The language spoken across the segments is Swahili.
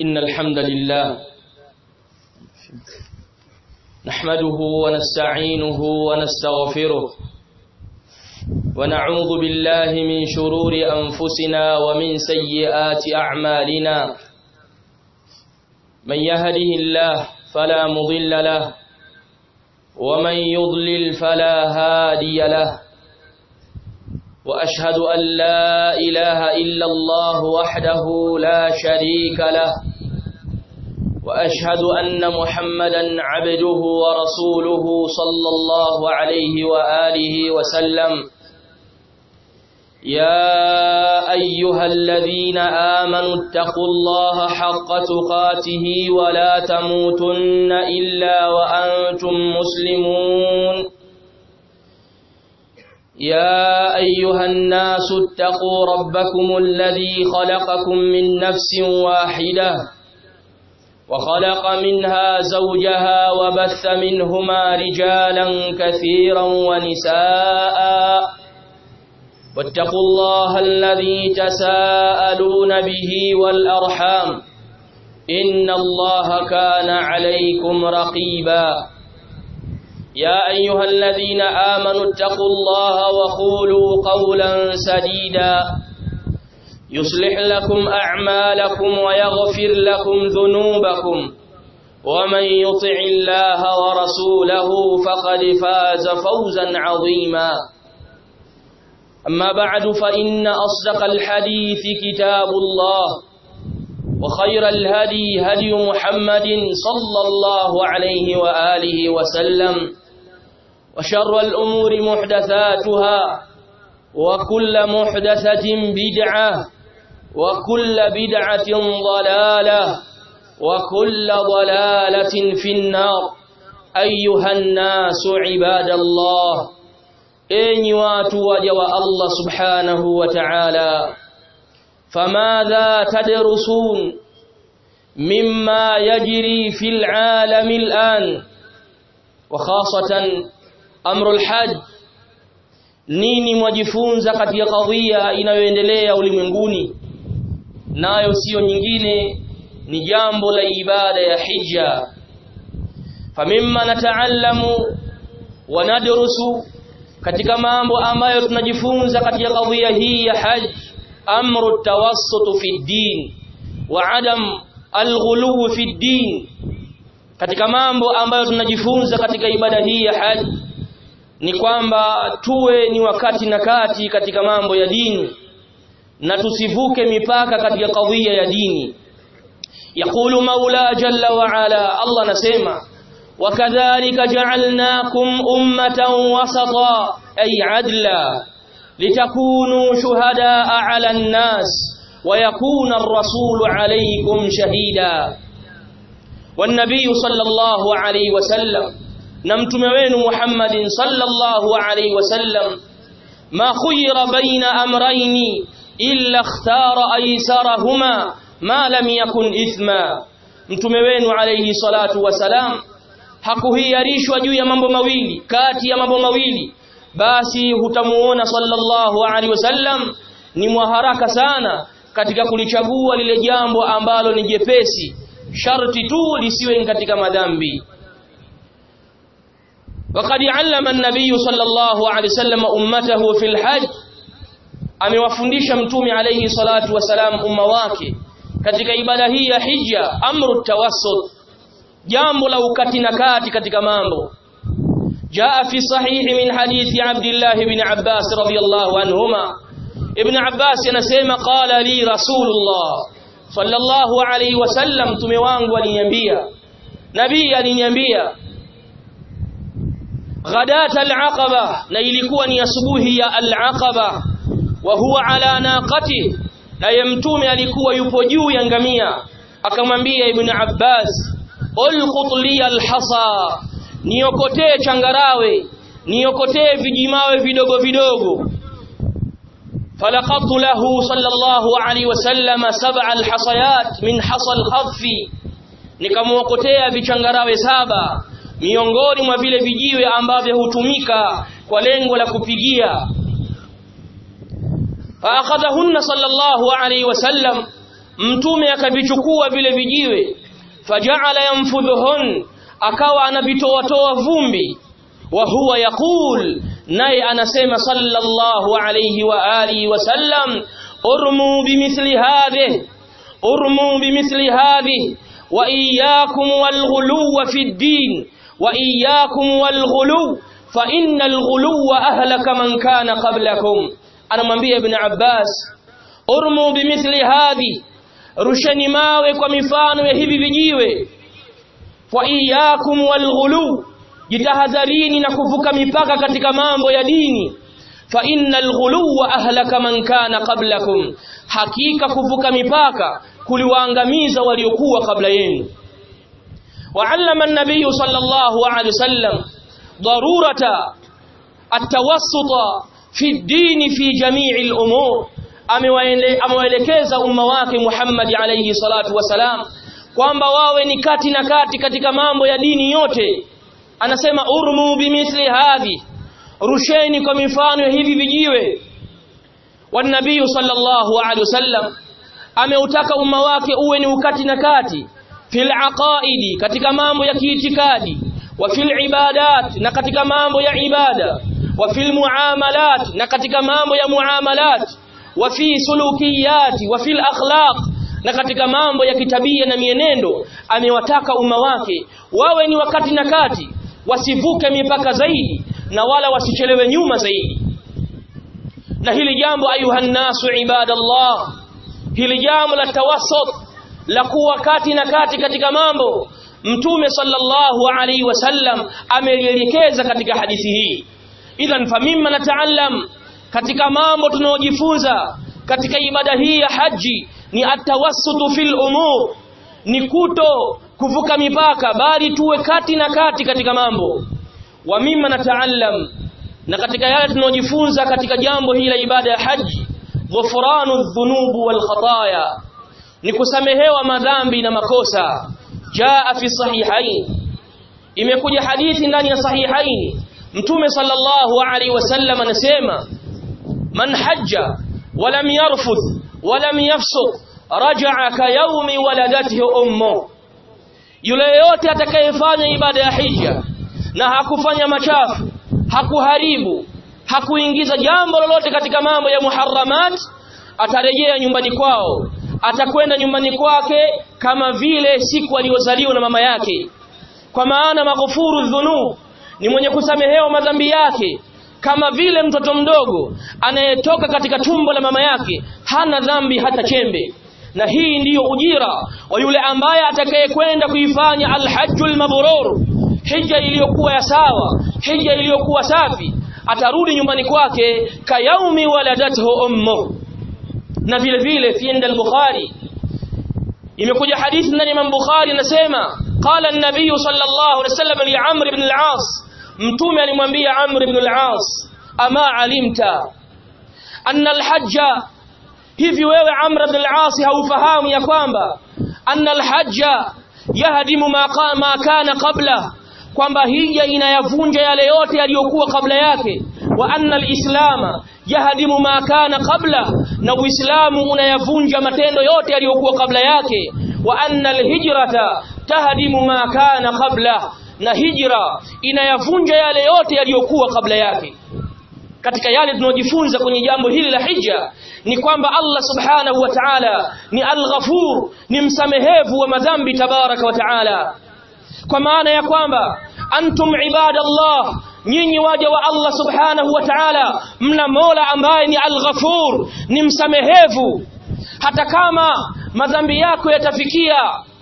إن الحمد لله نحمده ونستعينه ونستغفره ونعوذ بالله من شرور أنفسنا ومن سيئات أعمالنا من يهده الله فلا مضل له ومن يضلل فلا هادي له وأشهد أن لا إله إلا الله وحده لا شريك له وأشهد أن محمدا عبده ورسوله صلى الله عليه وآله وسلم يا أيها الذين آمنوا اتقوا الله حق تقاته ولا تموتن إلا وأنتم مسلمون يا أيها الناس اتقوا ربكم الذي خلقكم من نفس واحدة وخلق منها زوجها وبث منهما رجالا كثيرا ونساء واتقوا الله الذي تساءلون به والأرحام إن الله كان عليكم رقيبا يا أيها الذين آمنوا اتقوا الله وقولوا قولا سديدا يصلح لكم أعمالكم ويغفر لكم ذنوبكم ومن يطع الله ورسوله فقد فاز فوزا عظيما أما بعد فإن أصدق الحديث كتاب الله وخير الهدي هدي محمد صلى الله عليه وآله وسلم وشر الأمور محدثاتها وكل محدثة بدعة وكل بدعة ضلالة وكل ضلالة في النار أيها الناس عباد الله enyi watu waja wa Allah subhanahu wa ta'ala famadha tadrusun mimma yajri fil alam al'an wa khasatan amru al-hajj nini mwajifunza katika kadhia inayoendelea ulimwenguni nayo sio nyingine ni jambo la ibada ya hija famimma nataallamu wa nadrusu katika mambo ambayo tunajifunza katika kadhia hii ya haj amru tawassut fi din wa adam alghulu fi din katika mambo ambayo tunajifunza katika ibada hii ya haj ni kwamba tuwe ni wakati na kati katika mambo ya dini na tusivuke mipaka katika kadhia ya dini يقول مولا جل وعلا الله نسمع وكذلك جعلناكم أمة وسطا أي عدلا لتكونوا شهداء على الناس ويكون الرسول عليكم شهيدا والنبي صلى الله عليه وسلم نمتم وين محمد صلى الله عليه وسلم ما خير بين أمرين إلا اختار أيسرهما ما لم يكن إثما mtume wenu alayhi salatu wasalam hakuhiarishwa juu ya mambo mawili kati ya mambo mawili basi hutamuona sallallahu alaihi wasallam ni mwaharaka sana katika kulichagua lile jambo ambalo ni jepesi sharti tu lisiwe katika madhambi وقد علم النبي صلى الله عليه وسلم امته في الحج amewafundisha mtume alayhi salatu wasalam umma wake katika ibada hii ya hija amru tawassut jambo la ukati na kati katika mambo jaa fi sahihi min hadithi Abdullah ibn Abbas radhiyallahu anhuma ibn Abbas anasema qala li rasulullah sallallahu alayhi wasallam mtume wangu aliniambia nabii aliniambia ghadat al-aqaba na ilikuwa ni asubuhi ya al-aqaba wa huwa ala naqati na ye mtume alikuwa yupo juu ya ngamia akamwambia ibn Abbas ulqut li alhasa niokotee changarawe niokotee vijimawe vidogo vidogo falaqatu lahu sallallahu alaihi wasallam sab'a alhasayat min hasa alkhaffi nikamuokotea vichangarawe saba miongoni mwa vile vijiwe ambavyo hutumika kwa lengo la kupigia فأخذهن صلى الله عليه وسلم mtume akavichukua vile vijiwe faja'ala yanfudhuhun akawa anavitoa toa vumbi wa huwa yaqul naye anasema sallallahu alayhi wa alihi wasallam urmu bimithli hadhihi urmu bimithli hadhihi wa iyyakum walghuluw fi ad-din wa iyyakum walghuluw fa innal ghuluwa ahlaka man kana qablakum anamwambia ibn Abbas urmu bimithli hadhi rusheni mawe kwa mifano ya hivi vijiwe wa iyyakum walghulu jitahadharini na kuvuka mipaka katika mambo ya dini fa innal ghuluwa ahlaka man kana qablakum hakika kuvuka mipaka kuliwaangamiza waliokuwa kabla yenu وعلم النبي صلى الله عليه وسلم ضرورة التوسط في الدين في جميع الأمور amewaelekeza umma wake Muhammad alayhi salatu wasalam kwamba wawe ni kati na kati katika mambo ya dini yote anasema urmu bimithli hadhi rusheni kwa mifano ya hivi vijiwe wan nabii sallallahu alaihi wasallam ameutaka umma wake uwe ni ukati na kati fil aqaidi katika mambo ya kiitikadi wa fil ibadat na katika mambo ya ibada wa fil muamalat na katika mambo ya muamalat wa fi sulukiyati wa fil akhlaq na katika mambo ya kitabia na mienendo amewataka umma wake wawe ni wakati na kati wasivuke mipaka zaidi na wala wasichelewe nyuma zaidi na hili jambo ayuhan nasu ibadallah hili jambo la tawassut la kuwa kati na kati katika mambo mtume sallallahu alaihi wasallam amelielekeza katika hadithi hii idhan famimma nataallam katika mambo tunaojifunza katika ibada hii ya haji ni atawassutu fil umur ni kuto kuvuka mipaka bali tuwe kati na kati katika mambo wa mimma nataallam na katika yale tunaojifunza katika jambo hili la ibada ya haji ghufranu dhunubu wal khataya ni kusamehewa madhambi na makosa jaa fi sahihain imekuja hadithi ndani ya sahihain mtume sallallahu alaihi wasallam anasema man hajja walam yarfuth walam yafsuq raja'a ka yawmi waladathu ummu yule yote atakayefanya ibada ya hija na hakufanya machafu hakuharibu hakuingiza jambo lolote katika mambo ya muharramat atarejea nyumbani kwao atakwenda nyumbani kwake kama vile siku aliyozaliwa na mama yake kwa maana maghfuru dhunub ni mwenye kusamehewa madhambi yake kama vile mtoto mdogo anayetoka katika tumbo la mama yake hana dhambi hata chembe na hii ndiyo ujira wa yule ambaye atakayekwenda kuifanya alhajjul mabrur hija iliyokuwa ya sawa hija iliyokuwa safi atarudi nyumbani kwake kayaumi waladathu ummu na vile vile fi inda al-bukhari imekuja hadithi ndani ya Bukhari inasema qala an-nabiy sallallahu alaihi wasallam li Amr ibn al-As mtume alimwambia Amr ibn al-As ama alimta anna al-hajja hivi wewe Amr ibn al-As haufahamu ya kwamba anna al-hajja yahdimu ma ma kana qabla kwamba hija inayavunja yale yote yaliyokuwa kabla yake wa anna al-islama yahdimu ma kana qabla na uislamu unayavunja matendo yote yaliyokuwa kabla yake wa anna al-hijrata tahdimu ma kana qabla na hijra inayavunja yale yote yaliyokuwa kabla yake katika yale tunaojifunza kwenye jambo hili la hija ni kwamba Allah subhanahu wa ta'ala ni al-ghafur ni msamehevu wa madhambi tabaraka wa ta'ala kwa maana ya kwamba antum ibadallah nyinyi waja wa Allah subhanahu wa ta'ala mna Mola ambaye ni al-ghafur ni msamehevu hata kama madhambi yako yatafikia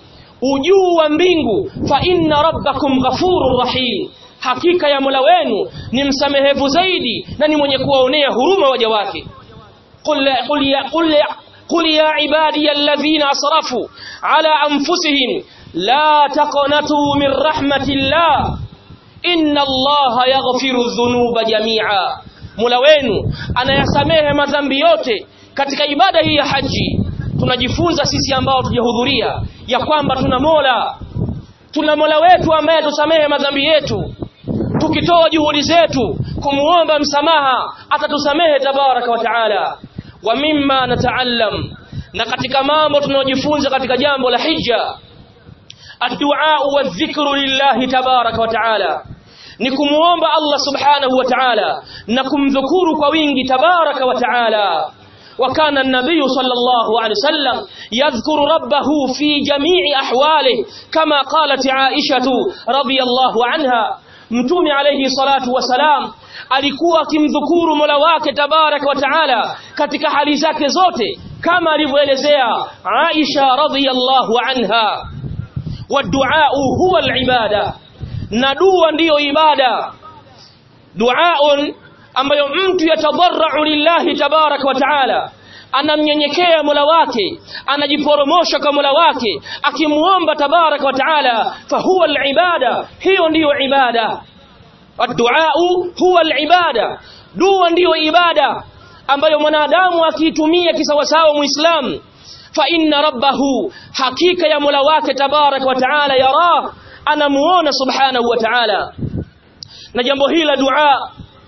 ujuu wa mbingu fa inna rabbakum ghafurur rahim hakika ya Mola wenu ni msamehevu zaidi na ni mwenye kuwaonea huruma waja wake qul qul ya qul ya qul ya ibadiy alladhina asrafu ala anfusihim la taqnatu min rahmatillah inna allaha yaghfiru dhunuba jami'a Mola wenu anayasamehe madhambi yote katika ibada hii ya haji tunajifunza sisi ambao tujahudhuria ya kwamba tuna Mola tuna Mola wetu ambaye tusamehe madhambi yetu tukitoa juhudi zetu kumuomba msamaha atatusamehe tabaraka wa taala wa mimma nataallam na katika mambo tunayojifunza katika jambo la hija الدعاء والذكر لله تبارك وتعالى ni kumuomba Allah subhanahu wa ta'ala na kumdhukuru kwa wingi tabaraka wa ta'ala وكان النبي صلى الله عليه وسلم يذكر ربه في جميع أحواله كما قالت عائشة رضي الله عنها mtume alayhi salatu wasalam alikuwa akimdhukuru Mola wake tabaraka wa taala katika hali zake zote kama alivyoelezea Aisha radhiyallahu anha والدعاء هو العباده na dua ndiyo ibada duaun ambayo mtu yatadarrau lillahi tabaraka wa taala anamnyenyekea Mola wake anajiporomosha kwa Mola wake akimuomba tabaraka wa taala fahuwa alibada hiyo ndiyo ibada adduau huwa alibada dua ndiyo ibada ambayo mwanadamu akiitumia kisawasawa muislamu fa inna rabbahu hakika ya Mola wake tabaraka wa taala yara anamuona subhanahu wa ta'ala na jambo hili la dua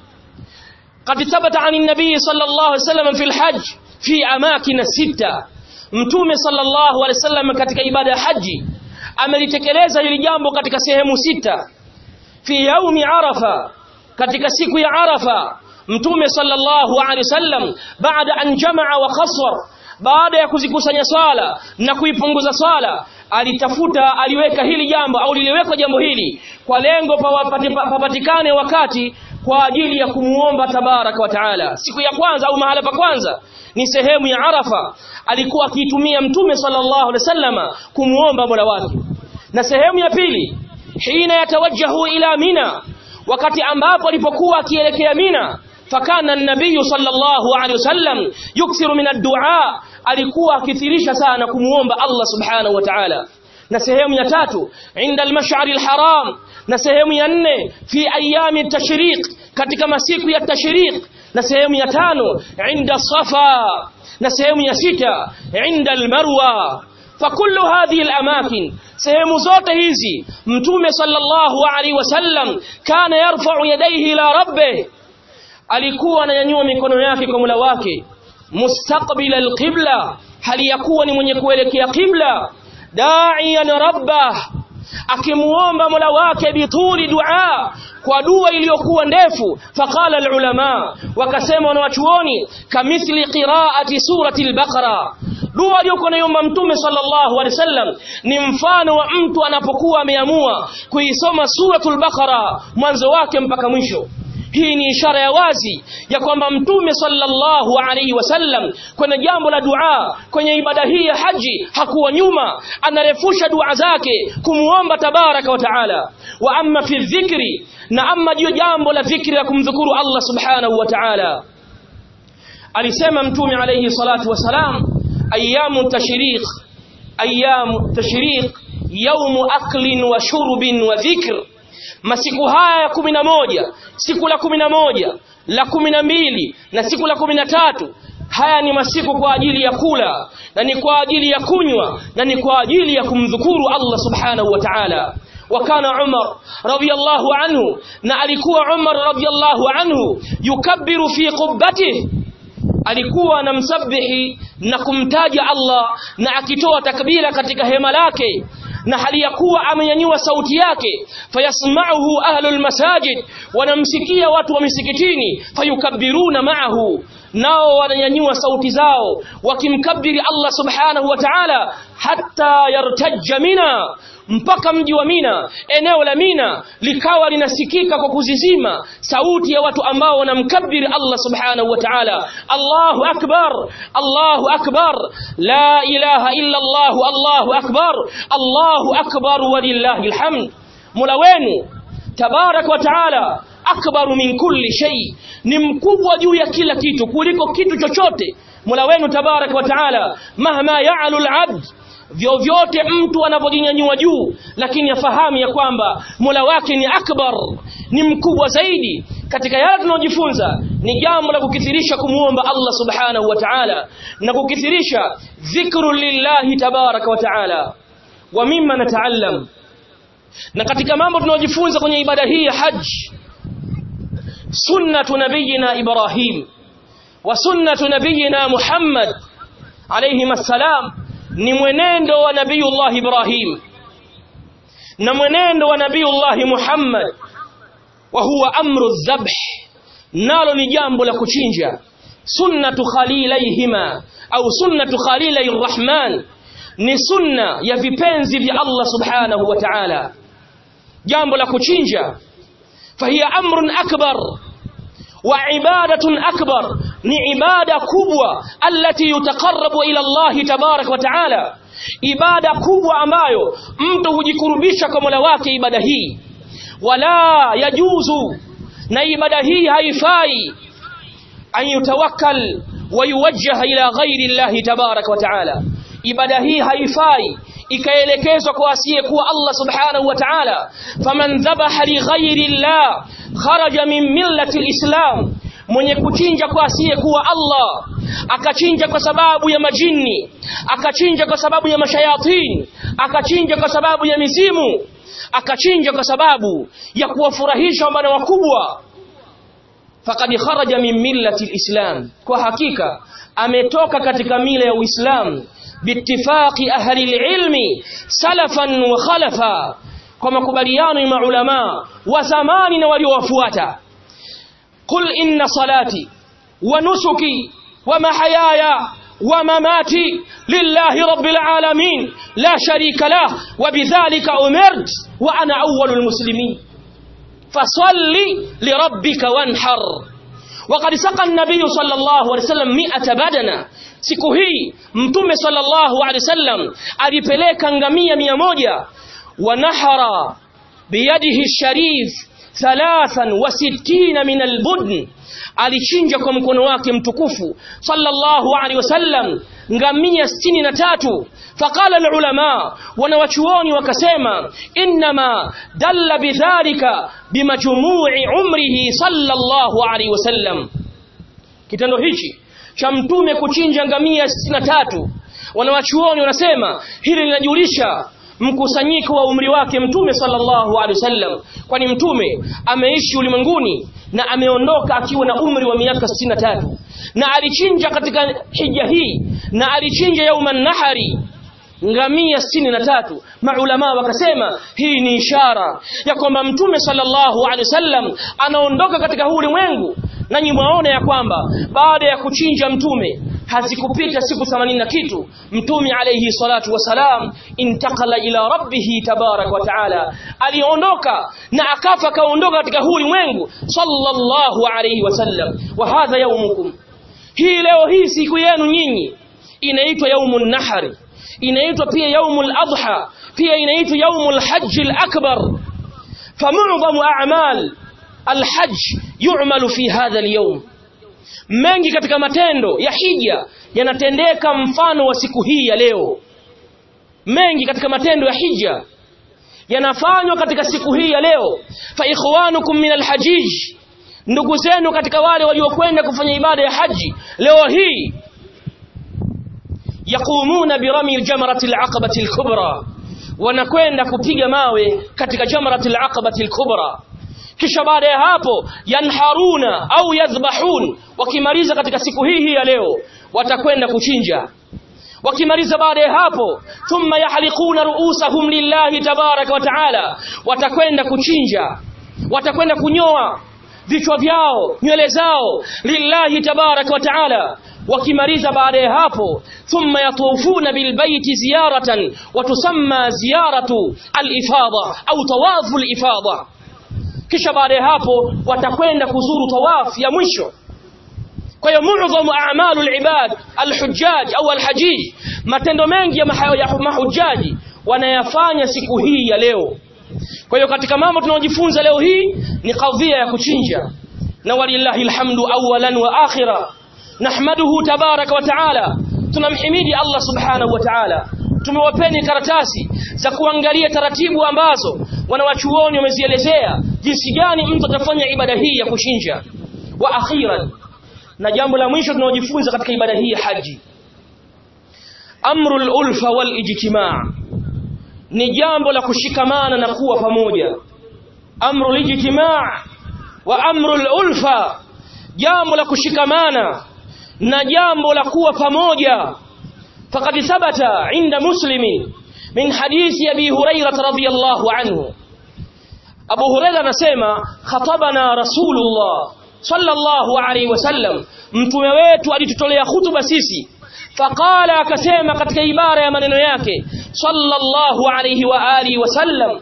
قد ثبت عن النبي صلى الله عليه وسلم في الحج في اماكن سته mtume sallallahu alaihi wasallam katika ibada ya haji amelitekeleza hili jambo katika sehemu sita fi yaumi arafa katika siku ya arafa mtume sallallahu alaihi wasallam baada an jamaa wa khaswar baada ya kuzikusanya swala na kuipunguza swala alitafuta aliweka hili jambo au liliwekwa jambo hili kwa lengo papatikane wakati kwa ajili ya kumuomba tabaraka wa taala siku ya kwanza au mahala pa kwanza ni sehemu ya arafa alikuwa akiitumia mtume sallallahu alaihi wasallama kumuomba mola wake na sehemu ya pili hina yatawajjahu ila mina wakati ambapo alipokuwa akielekea mina fakana an-nabiy sallallahu alaihi wasallam yukthiru min ad-du'a alikuwa akithirisha sana kumuomba Allah subhanahu wa ta'ala na sehemu ya tatu inda al-mash'ar al-haram na sehemu ya nne fi ayami tashriq katika masiku ya tashriq na sehemu ya tano inda safa na sehemu ya sita inda al-marwa فكل هذه الأماكن sehemu zote hizi mtume sallallahu alaihi wasallam kana yarfa'u yadayhi ila rabbih alikuwa ananyanyua mikono yake kwa Mola wake mustaqbila alqibla hali yakuwa ni mwenye kuelekea qibla da'iyan rabbah akimuomba Mola wake bituli dua kwa dua iliyokuwa ndefu faqala alulama wakasema wanawachuoni kamithli qiraati surati albaqara dua aliyokuwa naiomba mtume sallallahu alaihi wasallam ni mfano wa mtu anapokuwa ameamua kuisoma suratul baqara mwanzo wake mpaka mwisho hii ni ishara ya wazi ya kwamba mtume sallallahu alaihi wasallam kwenye jambo la dua kwenye ibada hii ya haji hakuwa nyuma anarefusha dua zake kumuomba tabaraka wa taala wa amma fi dhikri na amma jio jambo la dhikri la kumdhukuru Allah subhanahu wa ta'ala alisema mtume alayhi salatu wasalam ayamu tashriq ayamu tashriq yawmu aklin wa shurbin wa dhikr masiku haya ya kumi na moja siku la kumi na moja la kumi na mbili na siku la kumi na tatu haya ni masiku kwa ajili ya kula na ni kwa ajili ya kunywa na ni kwa ajili ya kumdhukuru Allah subhanahu wa ta'ala وكان عمر رضي الله عنه na alikuwa Umar radiyallahu anhu yukabbiru fi qubbatihi alikuwa anamsabihi na kumtaja Allah na akitoa takbira katika hema lake na hali ya kuwa amenyanyua sauti yake fayasma'uhu ahlul masajid wanamsikia watu wa misikitini fayukabbiruna ma'ahu nao wananyanyua sauti zao wakimkabiri Allah subhanahu wa ta'ala hatta yartajja mina mpaka mji wa Mina eneo la Mina likawa linasikika kwa kuzizima sauti ya watu ambao wanamkabiri Allah subhanahu wa ta'ala Allahu akbar Allahu akbar la ilaha illa Allah Allahu akbar Allahu akbar walillahi alhamd Mola wenu tabarak wa ta'ala akbaru min kulli shay ni mkubwa juu ya kila kitu kuliko kitu chochote Mola wenu tabarak wa ta'ala mahma ya'lu al-'abd vyovyote mtu anapojinyanyua juu lakini afahamu ya kwamba Mola wake ni akbar ni mkubwa zaidi katika yale tunayojifunza ni jambo la kukithirisha kumuomba Allah subhanahu wa ta'ala na kukithirisha dhikru lillahi tabaraka wa ta'ala wa mimma nataallam na katika mambo tunayojifunza kwenye ibada hii ya haji sunnatu nabiyina Ibrahim wa sunnatu nabiyina Muhammad alayhi assalam ni mwenendo wa nabiyullah Ibrahim na mwenendo wa nabiyullah Muhammad wa huwa amru dhabh nalo ni jambo la kuchinja sunnatu khalilaihima au sunnatu khalilai rahman ni sunna ya vipenzi vya Allah subhanahu wa ta'ala jambo la kuchinja fahiya amrun akbar wa ibadatun akbar ni ibada kubwa allati yutaqarrabu ila Allah tabarak wa ta'ala ibada kubwa ambayo mtu hujikurubisha kwa Mola wake ibada hii wala yajuzu na ibada hii haifai an yutawakkal wa yuwajjaha ila ghairi Allah tabarak wa ta'ala ibada hii haifai ikaelekezwa kwa asiyekuwa Allah subhanahu wa ta'ala faman dhabaha li ghairi Allah kharaja min millati alislam mwenye kuchinja kwa asiyekuwa Allah akachinja kwa sababu ya majini akachinja kwa sababu ya mashayatin akachinja kwa sababu ya mizimu akachinja kwa sababu ya kuwafurahisha wana wakubwa faqad kharaja min millati alislam kwa hakika ametoka katika mila ya Uislamu biittifaqi ahli alilmi salafan wa khalafa kwa makubaliano ya maulama wa zamani na waliowafuata qul inna salati wa nusuki wa mahayaya wa mamati lillahi rabbil alamin la sharika lah wa bidhalika umirt wa ana awwalul muslimin fasalli lirabbika wanhar وقد سقى النبي صلى الله عليه وسلم 100 بدنا siku hii mtume sallallahu alaihi wasallam alipeleka ngamia mia moja wa nahara biyadihi sharif thalathan wa sittina min albudn alichinja kwa mkono wake mtukufu sallallahu alaihi wasallam ngamia sitini na tatu faqala alulama wanawachuoni wakasema inma dalla bidhalika bimajmu'i umrihi sallallahu alaihi wasallam kitendo hichi cha mtume kuchinja ngamia sitini na tatu wanawachuoni wanasema hili linajulisha mkusanyiko wa umri wake mtume sallallahu alaihi wasallam kwani mtume ameishi ulimwenguni na ameondoka akiwa na umri wa miaka 63 na alichinja katika hija hii na alichinja yauman nahari ngamia sitini na tatu maulama wakasema hii ni ishara ya kwamba mtume sallallahu alaihi wasallam anaondoka katika huu ulimwengu na mwaona ya kwamba baada ya kuchinja mtume hazikupita siku 80 na kitu mtume alayhi salatu wasalam intakala ila rabbihi tabarak wa taala aliondoka na akafa kaondoka katika huu ulimwengu sallallahu alayhi wasallam wa hadha yaumukum hii leo hii siku yenu nyinyi inaitwa yaumun nahari inaitwa pia yaumul adha pia inaitwa yaumul hajj al-akbar famu'dhamu a'mal al-hajj yu'malu fi hadha al-yawm mengi katika matendo ya hija yanatendeka mfano wa siku hii ya leo mengi katika matendo ya hija yanafanywa katika siku hii ya leo fa ikhwanukum min al-hajij ndugu zenu katika wale waliokwenda kufanya ibada ya haji leo hii yaqumuna birami jamrati al-aqabati al-kubra wanakwenda kupiga mawe katika jamrati al-aqabati al-kubra kisha baada ya hapo yanharuna au yadhbahun wakimaliza katika siku hii hii ya leo watakwenda kuchinja wakimaliza baada ya hapo thumma yahliquna ruusahum lillahi tabaraka wa taala watakwenda kuchinja watakwenda kunyoa vichwa vyao nywele zao lillahi tabaraka wa taala wakimaliza baada ya hapo thumma yatufuna bilbaiti ziyaratan watusamma ziyaratu alifadha au tawafu alifadha kisha baada ya hapo watakwenda kuzuru tawaf ya mwisho kwa hiyo muadhamu a'malu al-ibad al-hujjaj au al-hajij matendo mengi ya mahujaji wanayafanya siku hii ya leo kwa hiyo katika mambo tunaojifunza leo hii ni kadhia ya kuchinja na walillahi alhamdu awalan wa akhira nahmaduhu tabaraka wa taala tunamhimidi Allah subhanahu wa taala tumewapeni karatasi za kuangalia taratibu ambazo wanawachuoni wamezielezea jinsi gani mtu atafanya ibada hii ya kuchinja wa akhiran na jambo la mwisho tunaojifunza katika ibada hii ya haji amrul ulfa wal ijtimaa ni jambo la kushikamana na kuwa pamoja amrul ijtimaa wa amrul ulfa jambo la kushikamana na jambo la kuwa pamoja faqad thabata inda muslimin min hadithi abi hurairah radhiyallahu anhu Abu Hurairah anasema khatabana Rasulullah sallallahu alaihi wasallam mtume wetu alitutolea hutuba sisi faqala akasema katika ibara ya maneno yake sallallahu alaihi wa alihi wasallam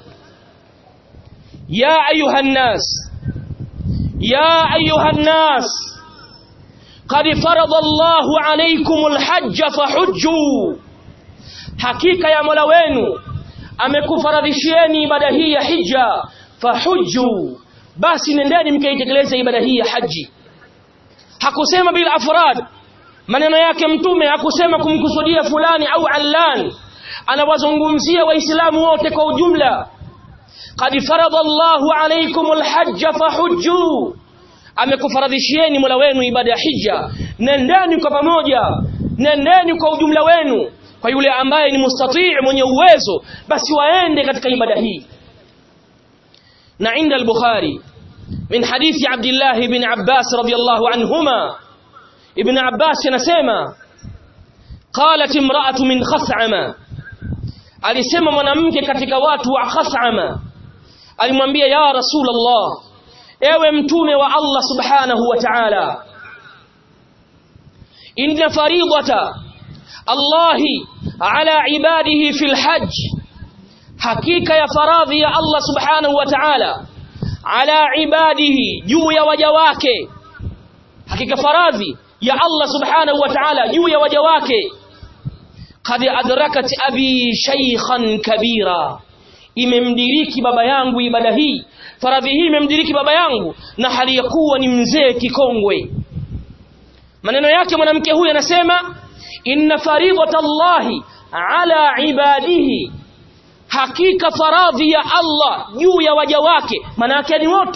ya ayuha nas ya ayuha nas qad farada Allahu alaykum alhajj fahujju hakika ya Mola wenu amekufaradhishieni ibada hii ya hija fahujju basi nendeni mkaitekeleze ibada hii ya haji hakusema bila afrad maneno yake mtume hakusema kumkusudia fulani au allan anawazungumzia waislamu wote kwa ujumla qad farada Allahu alaykum alhajj fahujju amekufaradhishieni Mola wenu ibada ya hija nendeni kwa pamoja nendeni kwa ujumla wenu kwa yule ambaye ni mustatii mwenye uwezo basi waende katika ibada hii na inda al-Bukhari min hadithi Abdullah ibn Abbas radiyallahu anhuma ibn Abbas anasema qalat imra'atu min khas'ama alisema mwanamke katika watu wa khas'ama alimwambia ya rasulullah ewe mtume wa Allah subhanahu wa ta'ala inna faridata Allahi ala ibadihi fil hajj hakika ya faradhi ya Allah subhanahu wa ta'ala ala ibadihi juu ya waja wake hakika faradhi ya Allah subhanahu wa ta'ala juu ya waja wake qad adrakat abi shaykhan kabira imemdiriki baba yangu ibada hii faradhi hii imemdiriki baba yangu na hali ya kuwa ni mzee kikongwe maneno yake mwanamke huyu anasema inna faridata Allahi ala ibadihi hakika faradhi ya Allah juu ya waja wake maana yake ni wote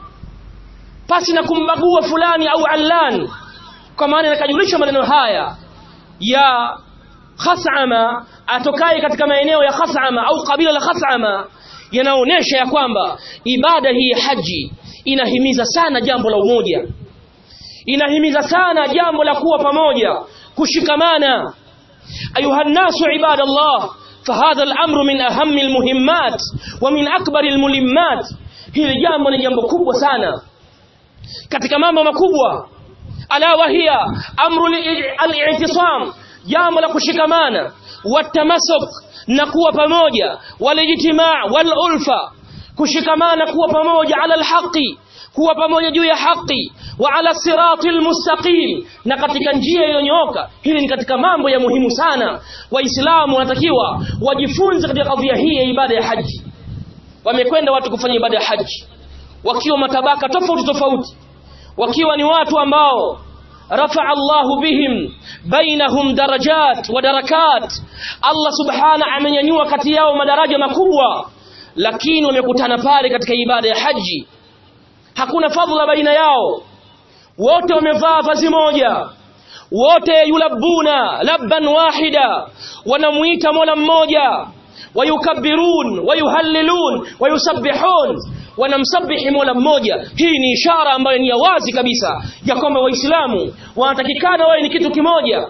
pasi na kumbagua fulani au allan kwa maana nakajulisha maneno haya ya Khas'ama atokaye katika maeneo ya Khas'ama au kabila la Khas'ama yanaonesha ya kwamba ibada hii ya haji inahimiza sana jambo la umoja inahimiza sana jambo la kuwa pamoja kushikamana ayuha nasu ibadallah فهذا الأمر من أهم المهمات ومن أكبر الملمات hili jambo ni jambo kubwa sana katika mambo makubwa ala wahia amru al-i'tisam jambo la kushikamana watamasuk na kuwa pamoja walijtimaa walulfa kushikamana kuwa pamoja ala alhaqi kuwa pamoja juu ya haki wa ala siratil mustaqim na katika njia iliyonyooka hili ni katika mambo ya muhimu sana waislamu wanatakiwa wajifunze katika kadhia hii ya ibada ya haji wamekwenda watu kufanya ibada ya haji wakiwa matabaka tofauti tofauti wakiwa ni watu ambao rafa Allahu bihim bainahum darajat wa darakat Allah subhana amenyanyua kati yao madaraja makubwa lakini wamekutana pale katika ibada ya haji hakuna fadhila baina yao wote wamevaa vazi moja wote yulabuna labban wahida wanamuita mola mmoja wayukabbirun wayuhallilun wayusabbihun wanamsabihi mola mmoja hii ni ishara ambayo ni ya wazi kabisa ya kwamba waislamu wanatakikana wawe ni kitu kimoja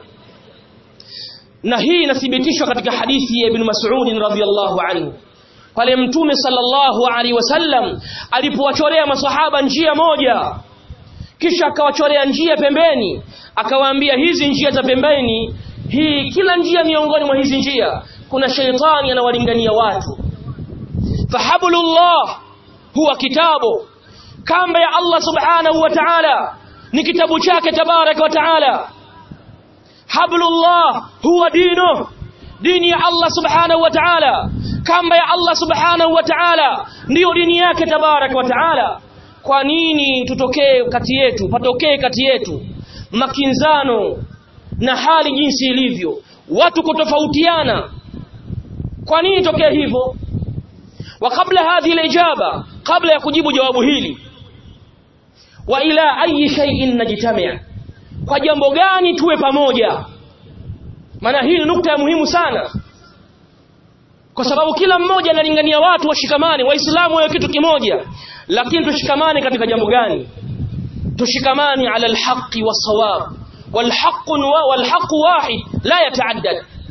na hii inathibitishwa katika hadithi ya ibn mas'ud radhiyallahu anhu pale mtume sallallahu alaihi wasallam alipowachorea masahaba njia moja kisha akawachorea njia pembeni akawaambia hizi njia za pembeni hii kila njia miongoni mwa hizi njia kuna sheitani anawalingania watu fahablullah huwa kitabu kamba ya Allah subhanahu wa ta'ala ni kitabu chake tabaraka wa ta'ala hablullah huwa dino dini ya Allah subhanahu wa ta'ala kamba ya Allah subhanahu wa ta'ala ndiyo dini yake tabaraka wa ta'ala kwa nini tutokee kati yetu patokee kati yetu makinzano na hali jinsi ilivyo watu kutofautiana kwa nini tokee hivyo wa kabla hadhi ijaba kabla ya kujibu jawabu hili wa ila ayi shay'in najtami' kwa jambo gani tuwe pamoja maana hii ni nukta ya muhimu sana kwa sababu kila mmoja analingania watu washikamane waislamu wawe kitu kimoja lakini tushikamane katika jambo gani tushikamane ala alhaqi wasawab والحق والحق واحد لا يتعدد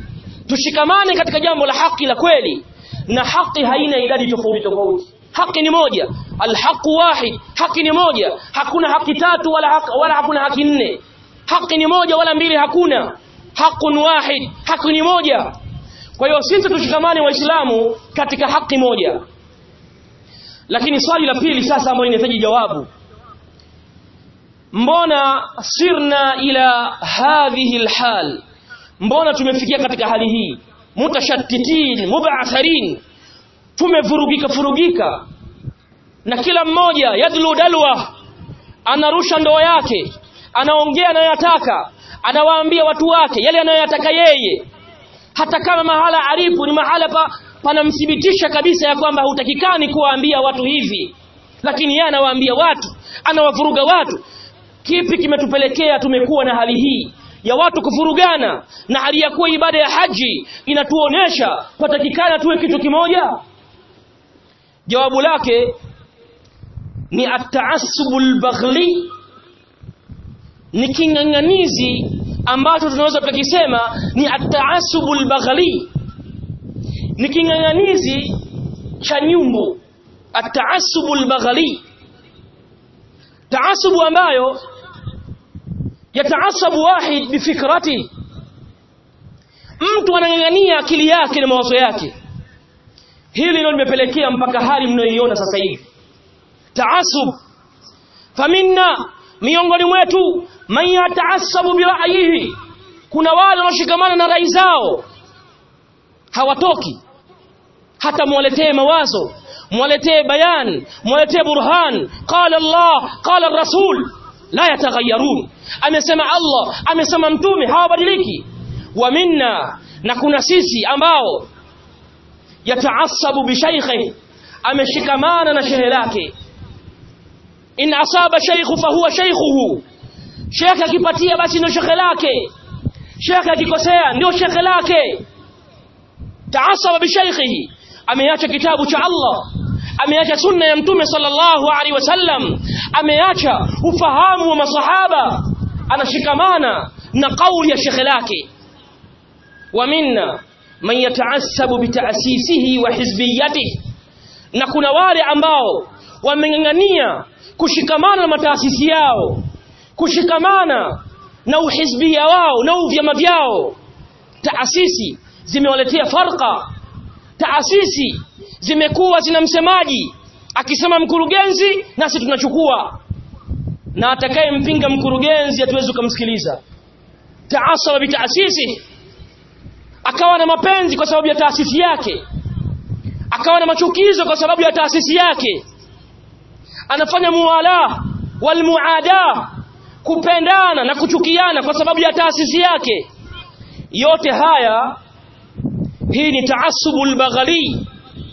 tushikamane katika jambo la haki la kweli na haki haina idadi tofauti tofauti haki ni moja alhaqu wahid haki ni moja hakuna haki tatu wala haki, wala hakuna haki nne haki ni moja wala mbili hakuna haqun wahid haki ni moja kwa hiyo sisi tushikamane waislamu katika haki moja lakini swali la pili sasa ambalo linahitaji jawabu mbona sirna ila hadhihi alhal mbona tumefikia katika hali hii mutashattitin mub'atharin tumevurugika furugika na kila mmoja yadlu dalwa anarusha ndoo yake anaongea anayoyataka anawaambia watu wake yale anayoyataka yeye hata kama mahala alipo ni mahala pa panamthibitisha kabisa ya kwamba hutakikani kuwaambia watu hivi lakini yeye anawaambia watu anawavuruga watu kipi kimetupelekea tumekuwa na hali hii ya watu kufurugana na hali ya kuwa ibada ya haji inatuonesha patakikana tuwe kitu kimoja jawabu lake ni at-ta'assubul baghli ni king'ang'anizi ambacho tunaweza tukisema ni at-ta'assubul baghli ni king'ang'anizi cha nyumbu at-ta'assubul baghli taasubu ambayo yataasabu wahid bifikrati mtu anang'ang'ania akili yake na mawazo yake hili ndio limepelekea mpaka hali mnayoiona sasa hivi taasub faminna miongoni mwetu man yataasabu bira'yihi kuna wale wanaoshikamana na rai zao hawatoki hata mwaletee mawazo mwaletee bayan mwaletee burhan qala Allah qala rasul la yataghayyarun amesema Allah amesema mtume hawabadiliki wa minna na kuna sisi ambao yataasabu bi shaykhi ameshikamana na shehe lake in asaba shaykhu fa huwa shaykhuhu shekhe akipatia basi ndio shekhe lake shekhe akikosea ndio shekhe lake taasaba bi shaykhihi ameacha kitabu cha Allah ameacha sunna ya mtume sallallahu alaihi wasallam ameacha ufahamu wa masahaba anashikamana na kauli ya shekhe lake wa minna man yataassabu bitaasisihi wa hizbiyatihi na kuna wale ambao wameng'ang'ania kushikamana na mataasisi yao kushikamana na uhizbia wao na uvyama vyao taasisi zimewaletea farqa taasisi zimekuwa zina msemaji akisema mkurugenzi nasi tunachukua na atakayempinga mkurugenzi hatuwezi kumsikiliza taasaba bitaasisi akawa na mapenzi kwa sababu ya taasisi yake akawa na machukizo kwa sababu ya taasisi yake anafanya muwala walmuada kupendana na kuchukiana kwa sababu ya taasisi yake yote haya hii ni taasubul baghali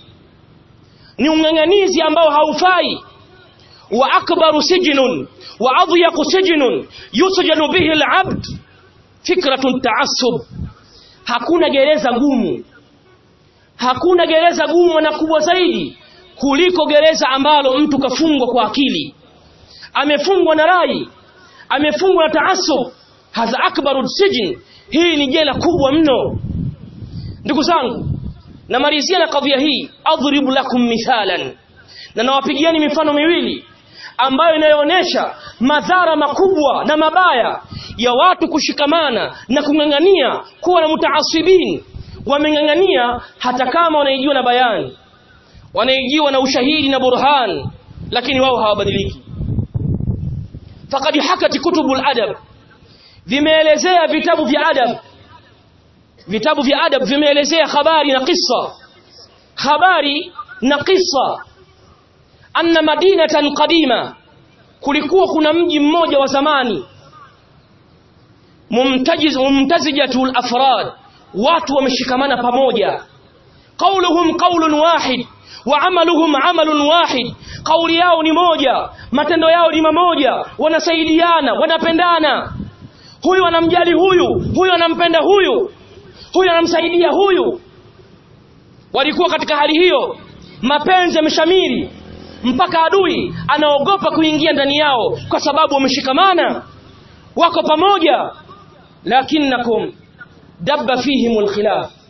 ni ung'ang'anizi ambao haufai wa akbaru sijnun wa adhyaqu sijnun yusjanu bihi al-abd fikratun taassub hakuna gereza gumu hakuna gereza gumu na kubwa zaidi kuliko gereza ambalo mtu kafungwa kwa akili amefungwa na rai amefungwa na taassub hadha akbaru sijin hii ni jela kubwa mno ndugu zangu namalizia na kadhia hii adhribu lakum mithalan na nawapigiani mifano miwili ambayo inayoonyesha madhara makubwa na mabaya ya watu kushikamana na kung'ang'ania kuwa na mutaasibin wameng'ang'ania hata kama wanaijiwa na bayani wanaijiwa na ushahidi na burhan lakini wao hawabadiliki faqad hakat kutubul adab vimeelezea vitabu vya adab vitabu vya adab vimeelezea habari na kisa habari na kisa anna madinatan qadima kulikuwa kuna mji mmoja wa zamani mumtajiz mumtazijatul afrad watu wameshikamana pamoja qauluhum qaulun wahid wa amaluhum amalun wahid kauli yao ni moja matendo yao ni mamoja wanasaidiana wanapendana huyu anamjali huyu huyu anampenda huyu huyu anamsaidia huyu walikuwa katika hali hiyo mapenzi yameshamiri mpaka adui anaogopa kuingia ndani yao kwa sababu wameshikamana wako pamoja lakinakum dabba fihimul khilaf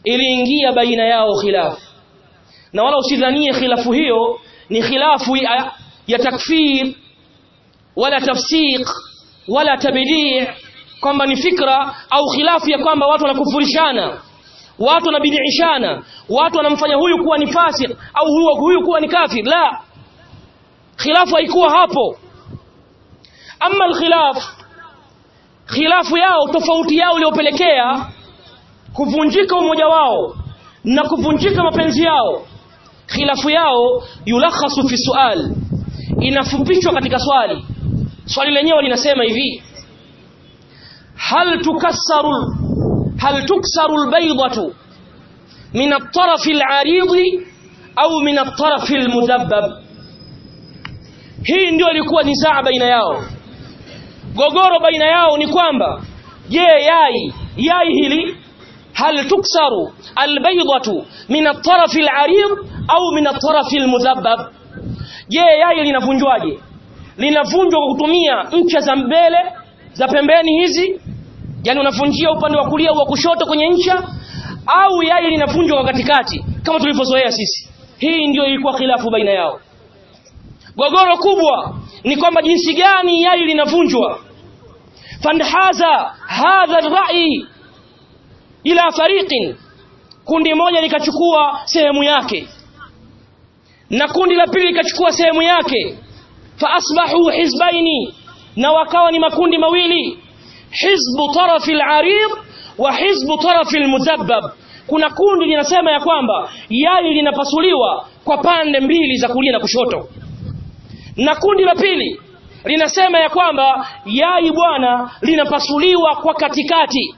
iliingia baina yao khilafu na wala usidhanie khilafu hiyo ni khilafu ya, ya takfir wala tafsiq wala tabdi' kwamba ni fikra au khilafu ya kwamba watu wanakufurishana watu wanabidishana watu wanamfanya huyu kuwa ni fasik au huyu, huyu kuwa ni kafir la khilafu haikuwa hapo ama alkhilaf khilafu yao tofauti yao iliyopelekea kuvunjika umoja wao na kuvunjika mapenzi yao khilafu yao yulakhasu fi sual inafupishwa katika swali swali lenyewe linasema hivi hal tukassaru hal tuksaru albaydatu min at-taraf al-arid au min at-taraf al-mudhabbab hii ndio ilikuwa nisaa baina yao gogoro baina yao ni kwamba je yai yai hili hal tuksaru albaydatu min at-taraf al-arid au min at-taraf al-mudhabbab je yai linavunjwaje linavunjwa kwa kutumia ncha za mbele za pembeni hizi yani unavunjia upande wa kulia wa kushoto kwenye ncha au yai linavunjwa kwa katikati kama tulivyozoea sisi hii ndio ilikuwa khilafu baina yao gogoro kubwa ni kwamba jinsi gani yai linavunjwa fanhaza hadha ar-ra'i ila fariqin kundi moja likachukua sehemu yake na kundi la pili likachukua sehemu yake fa asbahu hizbaini na wakawa ni makundi mawili hizbu tarafi al-arid wa hizbu tarafi al-mudhabbab kuna kundi linasema ya kwamba yai linapasuliwa kwa pande mbili za kulia na kushoto na kundi la pili linasema ya kwamba yai bwana linapasuliwa kwa katikati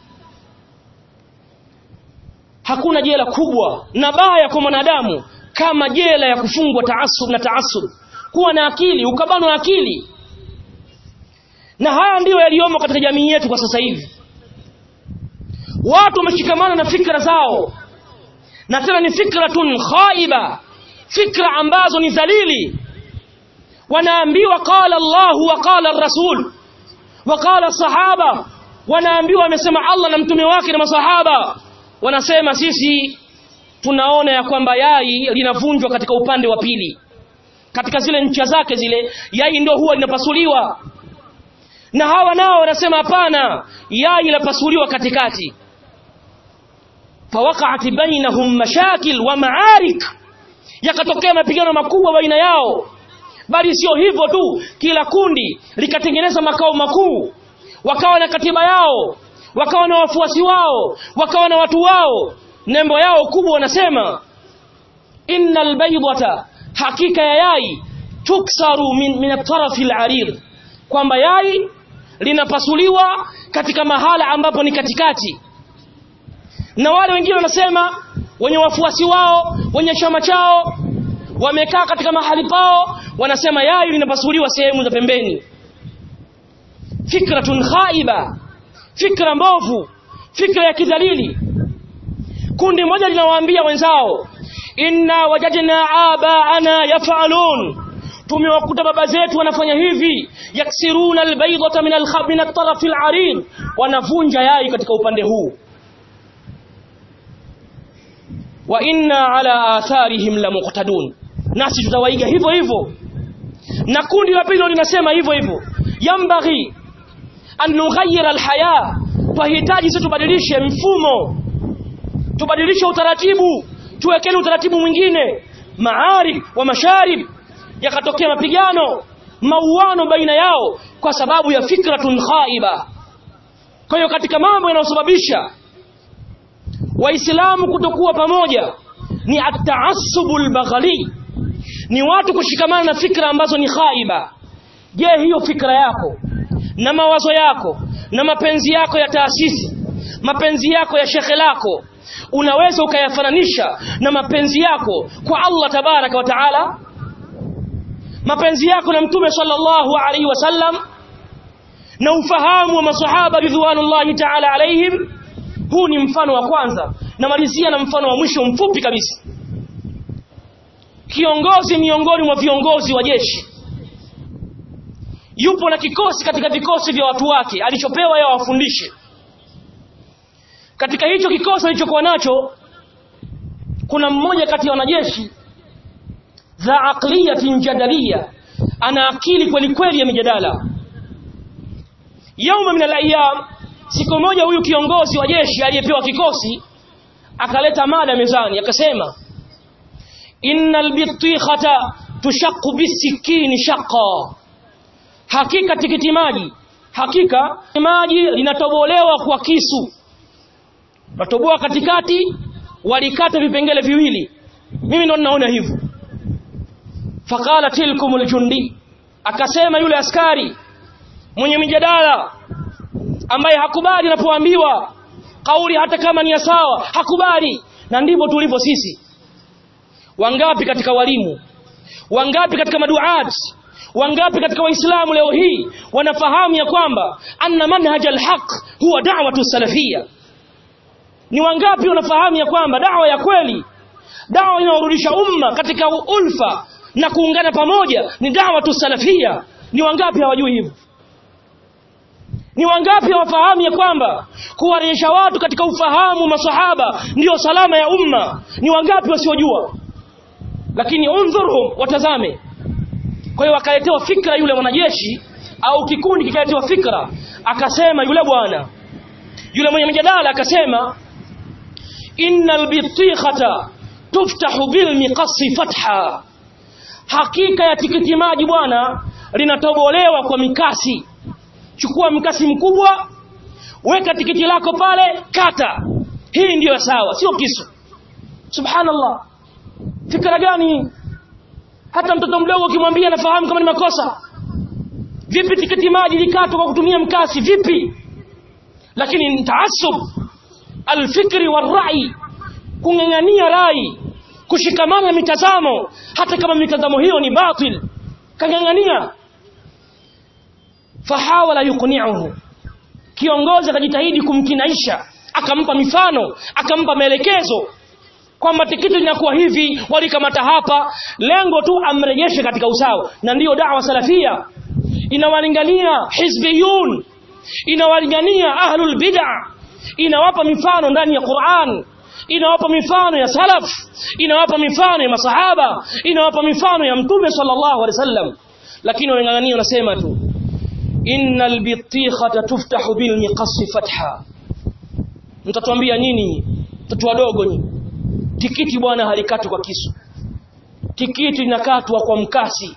hakuna jela kubwa na baya kwa mwanadamu kama jela ya kufungwa taasub na taasub kuwa na akili ukabanwa akili na haya ndiyo yaliyomo katika jamii yetu kwa sasa hivi watu wameshikamana na fikra zao na tena ni fikratun khaiba fikra ambazo ni dhalili wanaambiwa qala Allah wa qala rasul wa qala sahaba wanaambiwa amesema Allah na mtume wake na masahaba wanasema sisi tunaona ya kwamba yai linavunjwa katika upande wa pili katika zile ncha zake zile yai ndio huwa linapasuliwa na hawa nao wanasema hapana yai lapasuliwa katikati fawaqa'at bainahum mashakil wa ma'arik yakatokea mapigano makubwa baina yao bali sio hivyo tu kila kundi likatengeneza makao makuu wakawa na katiba yao wakawa na wafuasi wao wakawa na watu wao nembo yao kubwa wanasema innal baydata hakika ya yai tuksaru min, min at-taraf al-arid kwamba yai linapasuliwa katika mahala ambapo ni katikati na wale wengine wanasema wenye wafuasi wao wenye chama chao wamekaa katika mahali pao wanasema yai linapasuliwa sehemu za pembeni fikratun khaiba fikra mbovu fikra ya kidhalili kundi moja linawaambia wenzao inna wajadna abaana yafalun tumewakuta baba zetu wanafanya hivi yaksiruna albaydata min alkhab min at-taraf al-arid wanavunja yai katika upande huu wa inna ala atharihim la muqtadun nasi tutawaiga hivyo hivyo na kundi la pili linasema hivyo hivyo yambaghi an nughayyira alhaya twahitaji sisi tubadilishe mfumo tubadilishe utaratibu tuwekeni utaratibu mwingine maarif wa masharib yakatokea mapigano mauano baina yao kwa sababu ya fikratun khaiba kwa hiyo katika mambo yanayosababisha waislamu kutokuwa pamoja ni at-ta'assubul baghali ni watu kushikamana na fikra ambazo ni khaiba je hiyo fikra yako na mawazo yako na mapenzi yako ya taasisi mapenzi yako ya shekhe lako unaweza ukayafananisha na mapenzi yako kwa Allah tabaraka wa taala mapenzi yako na mtume sallallahu alaihi wasallam na ufahamu wa masahaba ridwanullahi taala alaihim huu ni mfano wa kwanza namalizia na mfano wa mwisho mfupi kabisa kiongozi miongoni mwa viongozi wa jeshi yupo na kikosi katika vikosi vya watu wake alichopewa yeye awafundishe katika hicho kikosi alichokuwa nacho kuna mmoja kati ya wanajeshi za aqliyatin jadaliya ana akili kweli kweli ya mijadala yauma min alayam siku moja huyu kiongozi wa jeshi aliyepewa kikosi akaleta mada mezani akasema innal bitikhata tushaqqu bisikini shaqqa hakika tikiti maji hakika maji linatobolewa kwa kisu natoboa katikati walikata vipengele viwili mimi ndo ninaona hivyo faqala tilkum aljundi akasema yule askari mwenye mijadala ambaye hakubali anapoambiwa kauli hata kama ni ya sawa hakubali na ndivyo tulivyo sisi wangapi katika walimu wangapi katika maduat wangapi katika waislamu leo hii wanafahamu ya kwamba anna manhaj alhaq huwa da'watu salafia ni wangapi wanafahamu ya kwamba dawa ya kweli dawa inayorudisha umma katika ulfa na kuungana pamoja ni da'watu salafia ni wangapi hawajui hivyo ni wangapi hawafahamu ya kwamba kuwarejesha watu katika ufahamu masahaba ndiyo salama ya umma ni wangapi wasiojua lakini undhurhum watazame kwa hiyo akaletewa fikra yule mwanajeshi au kikundi kikaletewa fikra akasema yule bwana yule mwenye mjadala akasema innal bitikhata tuftahu bil miqasi fatha hakika ya tikiti maji bwana linatobolewa kwa mikasi chukua mkasi mkubwa weka tikiti lako pale kata hii ndiyo sawa sio kisu subhanallah fikra gani hata mtoto mdogo ukimwambia anafahamu kama ni makosa vipi tikiti maji likatwa kwa kutumia mkasi vipi lakini taasub alfikri warai kung'ang'ania rai kushikamana na mitazamo hata kama mitazamo hiyo ni batil kang'ang'ania fahawala yuqni'uhu kiongozi akajitahidi kumkinaisha akampa mifano akampa maelekezo kwamba tikiti linakuwa hivi walikamata hapa lengo tu amrejeshe katika usawa na ndiyo da'wa salafia inawalingania hizbiyun inawalingania ahlul bid'ah inawapa mifano ndani ya Qur'an inawapa mifano ya salaf inawapa mifano ya masahaba inawapa mifano ya mtume sallallahu alaihi wasallam lakini wanang'ang'ania wanasema tu innal bitikhata tuftahu bil miqasi fatha mtatuambia nini mtoto wadogo nyinyi tikiti bwana halikatwi kwa kisu tikiti linakatwa kwa mkasi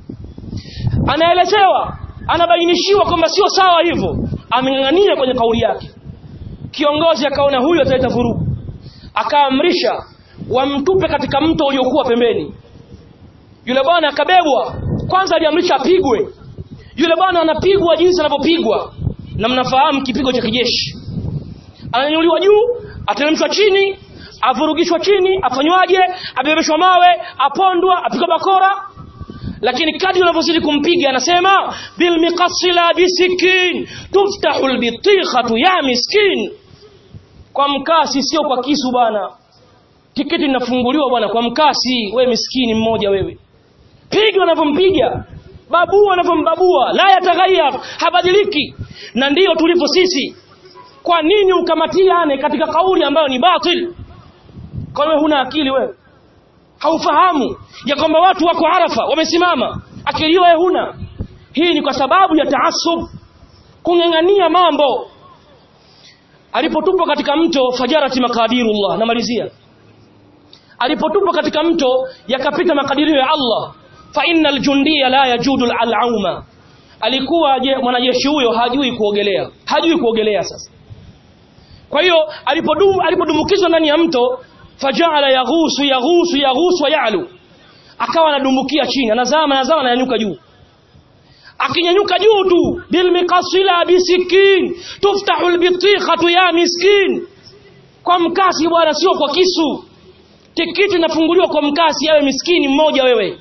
anaelezewa anabainishiwa kwamba sio sawa hivyo ameng'ang'ania kwenye kauli yake kiongozi akaona huyu ataleta vurugu akaamrisha wamtupe katika mto uliokuwa pembeni yule bwana akabebwa kwanza aliamrisha apigwe yule bwana anapigwa jinsi anavyopigwa na mnafahamu kipigo cha kijeshi ananyanyuliwa juu ateremshwa chini avurugishwa chini afanywaje abebeshwa mawe apondwa apigwa bakora lakini kadri unavyozidi kumpiga anasema bil miqasila bisikin tuftahu albitikhatu ya miskin kwa mkasi sio kwa kisu bwana tiketi linafunguliwa bwana kwa mkasi we miskini mmoja wewe piga unavyompiga babua unavyombabua la yataghayyar habadiliki na ndiyo tulipo sisi kwa nini ukamatiane katika kauli ambayo ni batil kwa wewe huna akili wewe haufahamu ya kwamba watu wako arafa wamesimama akili wewe huna hii ni kwa sababu ya taasub kung'ang'ania mambo alipotupwa katika mto fajarati makadirullah namalizia alipotupwa katika mto yakapita makadirio ya Allah fa innal jundiya la yajudu al-auma alikuwa je mwanajeshi huyo hajui kuogelea hajui kuogelea sasa kwa hiyo alipodum alipodumbukizwa ndani ya mto fajala yaghusu yaghusu yaghusu yalu akawa anadumbukia chini anazama anazama ananyanyuka juu akinyanyuka juu tu bil miqasila bisikin tuftahu albitikhatu ya miskin kwa mkasi bwana sio kwa kisu tikiti inafunguliwa kwa mkasi yawe miskini mmoja wewe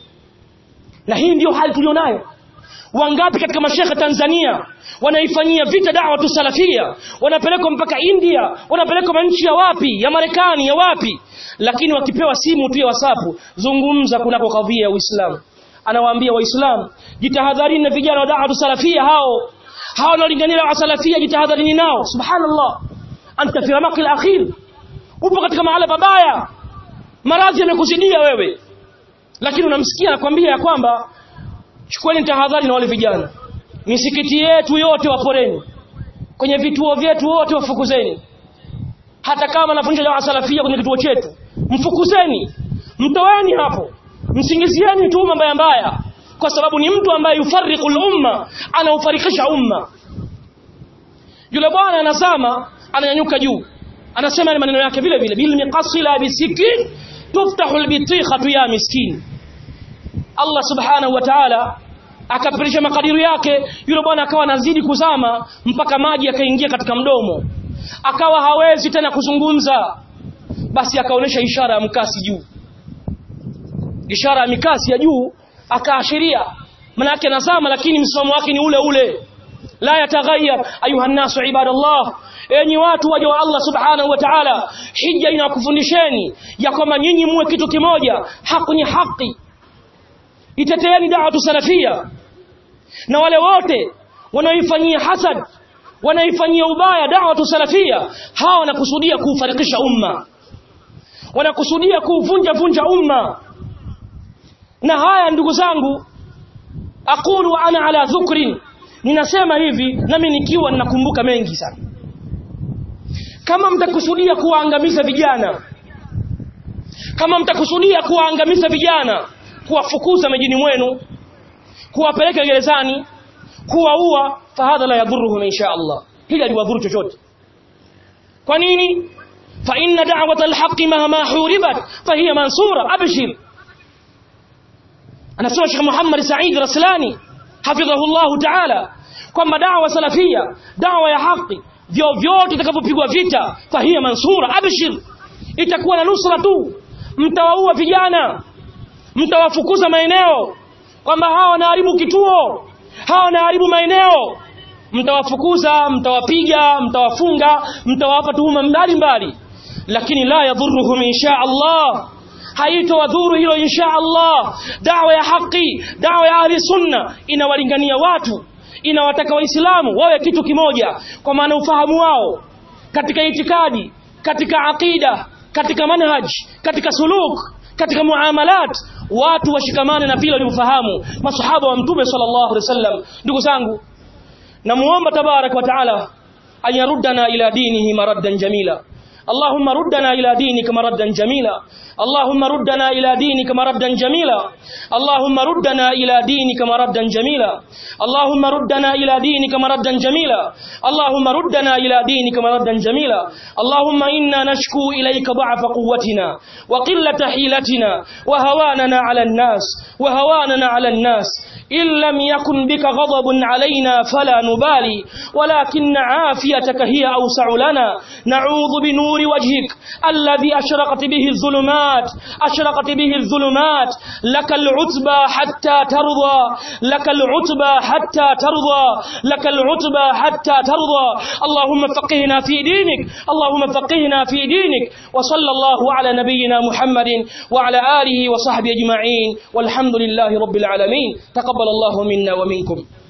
na hii ndiyo hali tulionayo wangapi katika mashekhe Tanzania wanaifanyia vita dawa tu salafia wanapelekwa mpaka India wanapelekwa nchi ya wapi ya Marekani ya wapi lakini wakipewa simu tu ya WhatsApp zungumza kunako kadhia ya Uislamu anawaambia waislamu jitahadharini na vijana wa dawa tu salafia hao hao wanaolingania wa salafia jitahadharini nao subhanallah anta fi ramaq al-akhir upo katika mahala pabaya maradhi yamekuzidia wewe lakini unamsikia anakwambia ya kwamba chukueni tahadhari na wale vijana misikiti yetu yote waporeni kwenye vituo vyetu wote wafukuzeni hata kama anafundisha dawa salafia kwenye kituo chetu mfukuzeni mtoweni hapo msingizieni tuhuma mbaya mbaya kwa sababu ni mtu ambaye yufariqu umma anaufarikisha umma yule bwana anasema ananyanyuka juu anasema ni maneno yake vile vile bil miqasila bisikin tuftahu albitikhatu ya miskin Allah subhanahu wa ta'ala akapirisha makadiri yake yule bwana akawa anazidi kuzama mpaka maji yakaingia katika mdomo akawa hawezi tena kuzungumza basi akaonesha ishara ya mkasi juu ishara ya mikasi ya juu akaashiria manake nazama lakini msimamo wake ni ule ule la yataghayyar ayuha nasu ibadallah enyi watu waja wa Allah subhanahu wa ta'ala hija inakufundisheni ya kwamba nyinyi muwe kitu kimoja haki ni haki iteteeni da'watu salafia na wale wote wanaoifanyia hasad wanaifanyia ubaya da'watu salafia hawa wanakusudia kuufarikisha umma wanakusudia kuuvunja vunja umma na haya ndugu zangu aqulu ana ala dhukrin ninasema hivi nami nikiwa ninakumbuka mengi sana kama mtakusudia kuwaangamiza vijana kama mtakusudia kuwaangamiza vijana kuwafukuza mijini mwenu kuwapeleka gerezani kuwaua fahadha la yadhuruhum insha Allah hili aliwadhuru chochote kwa nini fa inna da'wata alhaqi mahma huribat fahiya mansura abshir anasema Sheikh Muhammad Said Raslani hafidhahu Allah ta'ala kwamba da'wa salafia da'wa ya haki vyovyote itakavyopigwa vita fahiya mansura abshir itakuwa na nusra tu mtawaua vijana mtawafukuza maeneo kwamba hawa wanaharibu kituo hawa wanaharibu maeneo mtawafukuza mtawapiga mtawafunga mtawapa tuhuma mbalimbali lakini la yadhuruhum insha Allah haitowadhuru hilo insha Allah dawa ya haki dawa ya ahli sunna inawalingania watu inawataka waislamu wawe kitu kimoja kwa maana ufahamu wao katika itikadi katika aqida katika manhaj katika suluk katika muamalat watu washikamane na vile walivyofahamu masahaba wa mtume sallallahu alaihi wasallam ndugu zangu namuomba tabarak wa taala an yaruddana ila dinihi maraddan jamila اللهم ردنا إلى دينك مردا جميلا اللهم ردنا إلى دينك مردا جميلا اللهم ردنا إلى دينك مردا جميلا اللهم ردنا إلى دينك مردا جميلا اللهم ردنا إلى دينك مردا جميلا اللهم إنا نشكو إليك ضعف قوتنا وقلة حيلتنا وهواننا على الناس وهواننا على الناس إن لم يكن بك غضب علينا فلا نبالي ولكن عافيتك هي أوسع لنا نعوذ بنور وجهك الذي أشرقت به الظلمات أشرقت به الظلمات لك العتبى حتى ترضى لك العتبى حتى ترضى لك العتبى حتى ترضى اللهم فقهنا في دينك اللهم فقهنا في دينك وصلى الله على نبينا محمد وعلى آله وصحبه أجمعين والحمد لله رب العالمين تقبل الله منا ومنكم